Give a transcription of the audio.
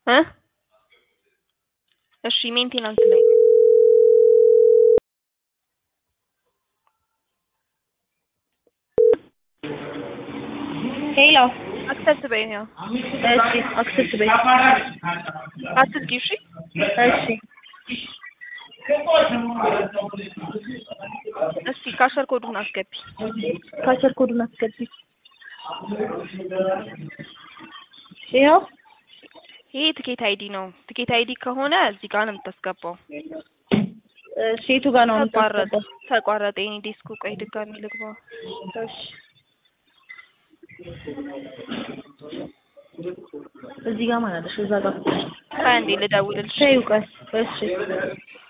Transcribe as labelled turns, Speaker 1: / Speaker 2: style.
Speaker 1: እ እሺ ሜንቴናንስ ላይ
Speaker 2: ሄሎ
Speaker 1: አክሰፕት በይ ነው
Speaker 2: እሺ አክሰፕት በይ
Speaker 1: አትዝጊ እሺ
Speaker 2: እሺ
Speaker 1: እስቲ ካሸር ኮዱን አስገቢ
Speaker 2: ካሸር ኮዱን አስገቢ ይኸው
Speaker 1: ይሄ ትኬት አይዲ ነው ትኬት አይዲ ከሆነ እዚህ ጋር ነው የምታስገባው
Speaker 2: እሺ የቱ ጋር ነው
Speaker 1: ተቋረጠ
Speaker 2: የምታስገባው
Speaker 1: ተቋረጠ የኔ ዴስኩ ቆይ ድጋሚ ልግባ
Speaker 2: እሺ እዚህ ጋር ማለት እዛ ጋር
Speaker 1: ቆይ አንዴ ልደውልልሽ
Speaker 2: ተይው ቀስ እሺ